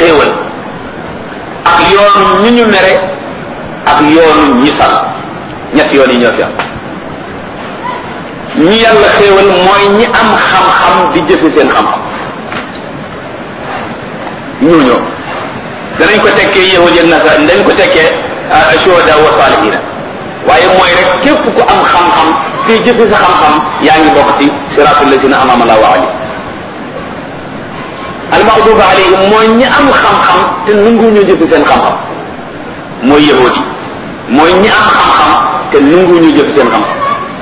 xéewal ak yoonu ñi ñu mere ak yoonu ñi sal ñett yoon yi ñoo fi am ñi yàlla xéewal mooy ñi am xam-xam di jëfe seen xam-xam ñooñoo danañ ko tekkee yahud ak nasara dañ ko tekkee shuhada wa salihina waaye mooy rek képp ku am xam-xam te jëfe sa xam-xam yaa ngi bokk ci siratul lazina anama allahu alayhim almaxduba alayhim mooy ñi am xam-xam te nangu ñu jëfe seen xam-xam mooy yahud yi mooy ñi am xam-xam te nangu ñu jëfe seen xam-xam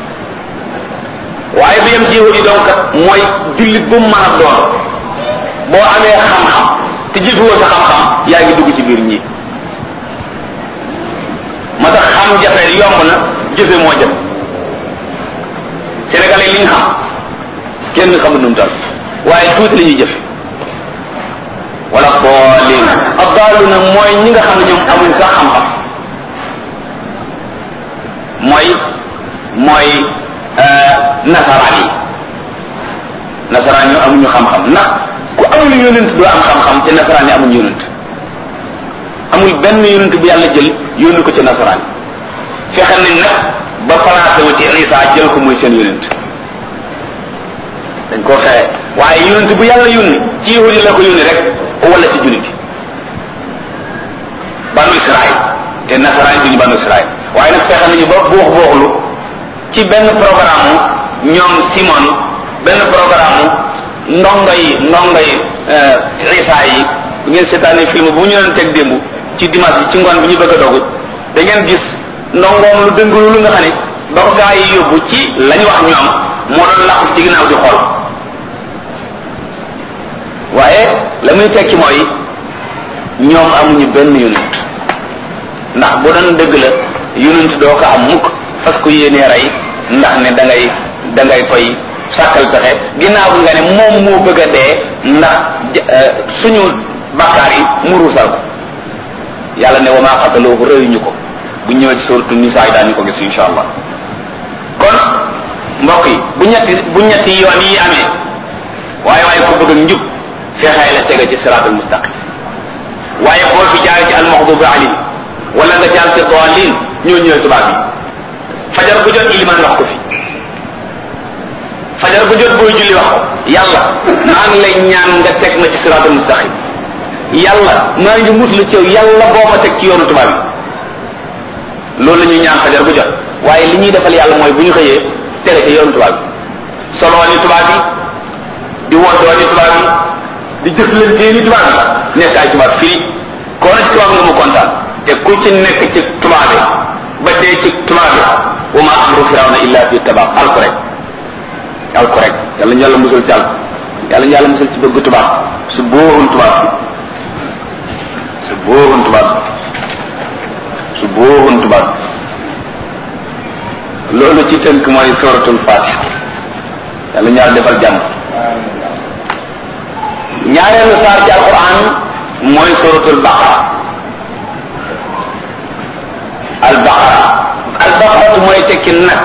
waaye bi yem ci yahud yi donc mooy jullit bu mu mën a doon boo amee xam-xam te jëfewoo sa xam-xam yaa ngi dugg ci biir ñi ma tax xam jafe yomb na jëfe moo jëm sénégalais li ñu xam kenn xamul nu mu toll waaye tuuti la ñuy jëfe wala boolin abdaalu na mooy ñi nga xam ne ñoom amuñ sax xam-xam mooy mooy nasaraan yi nasaraan yi amuñu xam-xam ndax ku amul yonent doo am xam-xam te nasaraan yi amuñu yonent amul benn yonent bu yàlla jël yónni ko ci nasaraan yi fexe nañ nag ba placé wu ci Isa jël ko muy seen yonent dañ koo fexe waaye yonent bu yàlla yónni ci yahudi la ko yónni rek wala ci jullit banu Israël te nasaraan duñu banu Israël waaye nag fexe nañu ba buux buuxlu ci benn programme ñoom Simon benn programme ndongo yi ndongo yi Isa yi bu ngeen seetaanee film bu ñu leen teg démb ci dimanche bi ci ngoon bi ñu bëgg a dogu da ngeen gis ndongoom lu dëng lu nga xam ne ba ko gaa yi yóbbu ci la ñu wax ñoom moo doon làqu ci ginnaaw di xool waaye la muy tekki mooy ñoom amuñu benn yonent ndax bu doon dëgg la yonent doo ko am mukk fas ko yéenee rey ndax ne da ngay da ngay koy sàkkal pexe ginnaaw bi nga ne moom moo bëgg a dee ndax suñu bakkaar yi mu ruusal ko yàlla ne wa maa xataloohu rëyuñu ko bu ñëwee ci suratu nisaa yi daañu ko gis insha allah kon mbokk yi bu ñetti bu ñetti yoon yi amee waaye waaye ko bëgg ak njub fexee la tega ci siraatul mustaqim waaye boo fi jaar ci almaxdubi alayhi wala nga jaar ci daalin ñoo ñëwee tubaab yi fajar bu jot ilimaan wax ko fi fajar bu jot booy julli wax ko yàlla maa ngi lay ñaan nga teg ma ci siraatul mustaqim yàlla maa ngi muslu ci yow yàlla boo ma teg ci yoonu tubaab yi loolu la ñuy ñaan fajar bu jot waaye li ñuy defal yàlla mooy bu ñu xëyee tere ci yoonu tubaab yi soloo ni tubaab yi di woddoo ni tubaab yi di jëflantee ni tubaab yi nekk ay tubaab fii koo na ci tubaab nga mu kontaan te ku ci nekk ci tubaab yi ba dee ci tubaab yi wa ma amru firawna illa fi tabaab alku rek alku rek yàlla ñu yàlla musul ci alku yàlla ñu yàlla musul ci bëgg tubaab su booxun tubaab bi su booxun tubaab bi su booxun tubaab bi loolu ci tënk mooy suratul fatiha yàlla ñu yàlla defal jàmm ñaareelu saar ci alquran mooy suratul baqara al baqara al baqara mooy tekki nag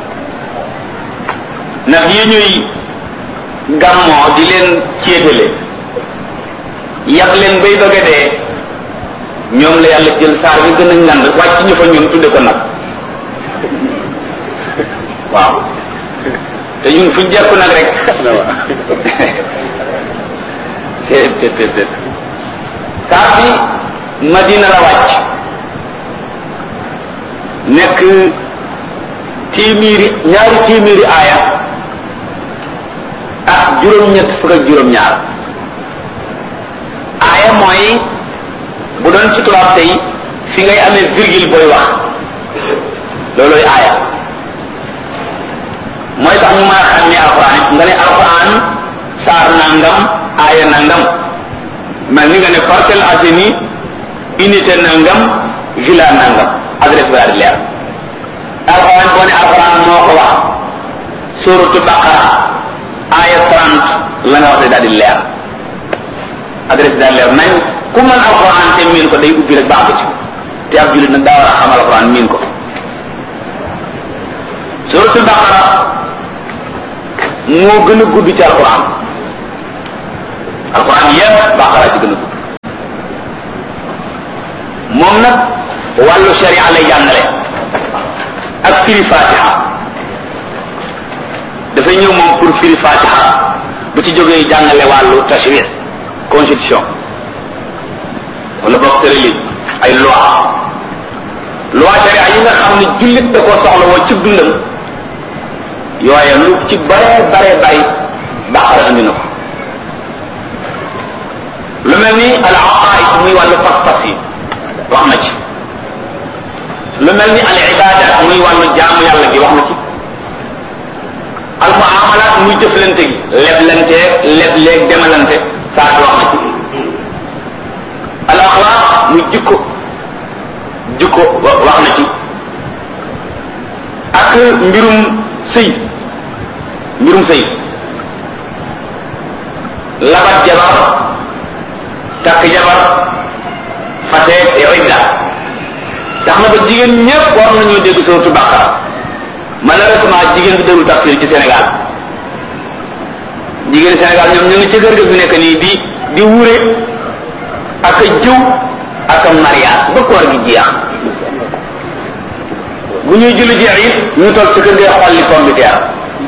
nag yi ñuy gàmmoo di leen céetale yàq leen bay bëgg a dee ñoom la yàlla jël saar bi gën a ngand wàcc ñu fa ñun tudde ko nag waaw te ñun fuñ jekku nag rek te te te te saar bi madina la wàcc nekk téeméeri ñaari téeméeri aaya ak juróom-ñett fukk ak juróom-ñaar aaya mooy bu doon ci tubaab tey fi ngay amee virgule booy wax loolooy aaya mooy tax ñu mën a xam ne alquran nga ne alquran saar nangam aaya nangam mel ni nga ne Parcelles Assainies unité nangam villa nangam adresse bi daal di leer alquran boo ne alquran moo ko wax suratu baqara aaya 30 la nga wax de daal di leer adresse bi daal leer nañ ku mën alquran te miin ko day ubbi rek baax ci te ab jullit nag daa war a xam alquran miin ko suratu baqara moo gën a gudd ci alquran alquran yépp baqara ci gën a gudd moom nag wàllu sharia lay jàngale ak firi fatiha dafay ñëw moom pour firi fatiha bu ci jógee jàngale wàllu tashri constitution wala boog tërali ay loi loi sharia yi nga xam ne jullit da koo soxla woo ci dundam yooye lu ci bare bare bay baqara andi na ko lu mel ni al aqaid muy wàllu pas-pas yi wax na ci lu mel ni al ibadat muy wàllu jaamu yàlla gi wax na ci al muamalat muy jëflante gi leblante lebleeg demalante saa wax na ci al axlaq muy jikko jikko wax na ci ak mbirum sëy mbirum sëy labat jabar takk jabar fate idda tax na ba jigéen ñëpp war nañoo dégg suratu baqara malheureusement jigéen bi déglu tafsir ci Sénégal jigéen Sénégal ñoom ñu ngi ci kër ga fi nekk nii di di wure ak a jëw ak a mariage ba koor gi jeex bu ñuy julli jeex it ñu toog ci kër ga xolli pomme de terre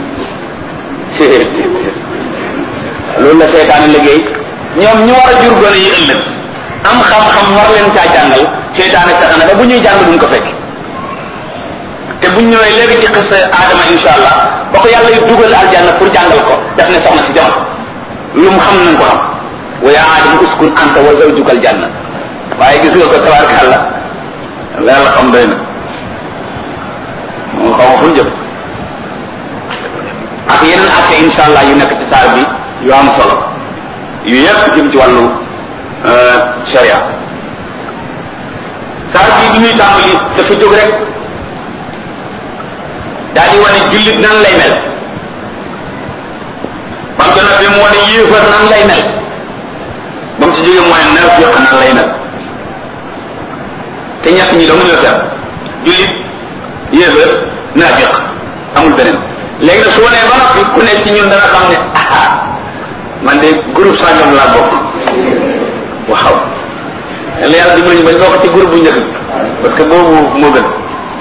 loolu la seytaane liggéey ñoom ñu war a jur gone yi ëllëg am xam-xam war leen caa jàngal seytaane fexe na ba bu ñuy jàng duñ ko fekk te buñ ñëwee léegi ci xis aadama insha allah ba ko yàlla yu dugal aljanna pour jàngal ko daf ne soxna si jamono lu mu xam nañ ko xam wa yaa aadama uskun anta wa zawjuka aljanna waaye gis nga ko tabaarkàlla la la xam doy na moo xaw ma fu jëm ak yeneen atte insha allah yu nekk ci saar bi yu am solo yu yëpp jëm ci wàllu sharia saar bi bi ñuy tàmbali dafa jóg rek daal di wane jullit nan lay mel ba mu ci mu wane yéefar nan lay mel ba mu ci jógee mu wane naafiq nan lay mel te ñett ñi dong ñoo fi am jullit yéefar naafiq amul beneen léegi nag su wanee ba noppi ku nekk ci ñun dana xam ne ah man de groupe sangam laa bokk waaw la yàlla dimbali ñu bañ bokk ci groupe bu njëkk parce que boobu moo gën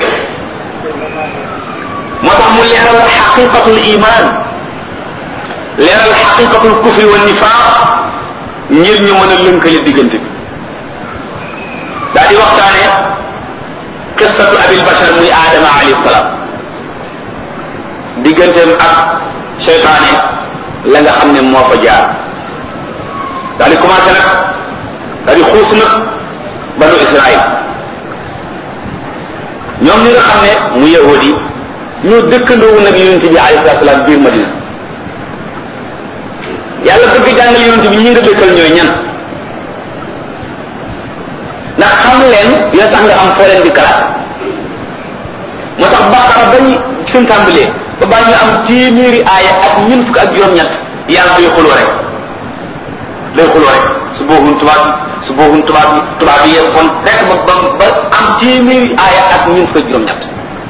moo tax mu leeral xaqiqatul iman leeral xaqiqatul kufri wa nifaq ngir ñu mën a lënkale diggante bi daa di waxtaane qissatu abil bashar muy aadama alayhi salaam digganteem ak seytaane la nga xam ne moo fa jaar daal di commencé nag daal di xuus nag banu israil ñoom ñi nga xam ne mu yahudi ñoo dëkkandoowu nag yonente bi alayhi salatu salaam biir madina yàlla bëgg jàngal yonente bi ñi nga dëkkal ñooy ñan ndax xam leen yoo tax nga am foo leen di kalaat moo tax baqara bañ fi mu tàmbalee ba baa ñu am téeméeri aaya ak ñun fukk ak juróom-ñett yàlla day xuloo rek day xuloo rek su booxun tubaab bi su booxun tubaab bi tubaab bi yee kon rek ba ba ba am téeméeri aaya ak ñun fukk ak juróom-ñett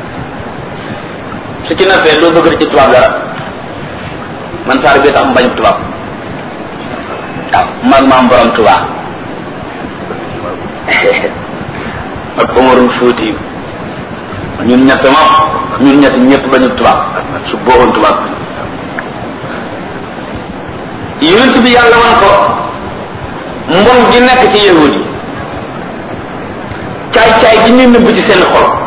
su ci nafee doo bëgg ci tubaab dara man saar bi tax mbañ tubaab waaw man maam borom tubaab ak Omarul Fuuti ñun ñett moom ñun ñett ñëpp bañu tubaab su booxoon tubaab yonent bi yàlla wan ko mbon gi nekk ci yahudi caay caay gi ñuy nëbb ci seen xol